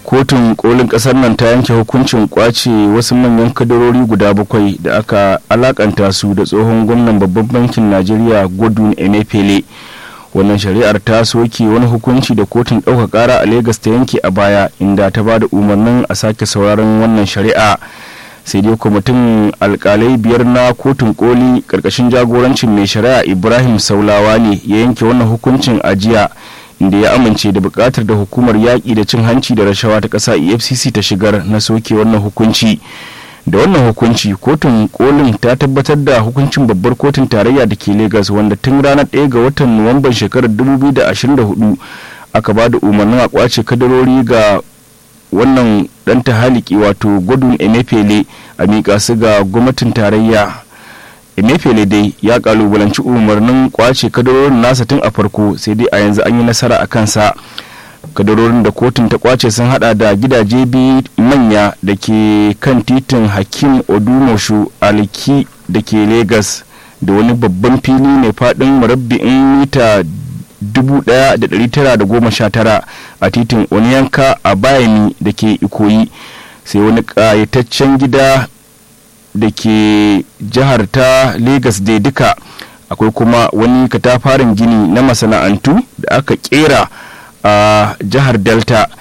kotun kolin kasar nan ta yanke hukuncin kwace wasu manyan kadarori guda bakwai da aka alakanta su da tsohon gwamnan babban bankin najeriya godwin emefiele wannan shari'ar ta soke wani hukunci da kotun ɗauka ƙara a Legas ta yanke a baya inda ta ba da umarnin a sake sauraron wannan shari'a sai dai kwamitin alkalai biyar na kotun koli ƙarƙashin jagorancin mai shari'a ibrahim saulawa ne ya yanke wannan hukuncin a jiya inda ya amince da buƙatar da hukumar yaƙi da cin hanci da rashawa ta ƙasa efcc ta shigar na soke wannan hukunci da wannan hukunci kotun kolin ta tabbatar da hukuncin babbar kotun tarayya da ke lagos wanda tun ranar 1 ga watan nuwamban shekarar 2024 aka ba da umarnin a kwace kadarori ga wannan dan tahaliki wato gudun emefele a miƙa su ga gwamnatin tarayya emefele dai ya kalubalanci umarnin kwace kadarorin nasa tun a farko sai dai a yanzu an yi nasara a kansa kadarorin da kotun ta kwace sun hada da gidaje biyu manya da ke kan titin hakim odumoshu aliki da ke lagos da wani babban fili mai fadin murabbi'in mita 1919 a titin oniyanka a bayani da ke ikoyi sai wani kayataccen gida da ke jihar ta lagos dai duka akwai kuma wani katafaren gini na masana'antu da aka kera a jihar delta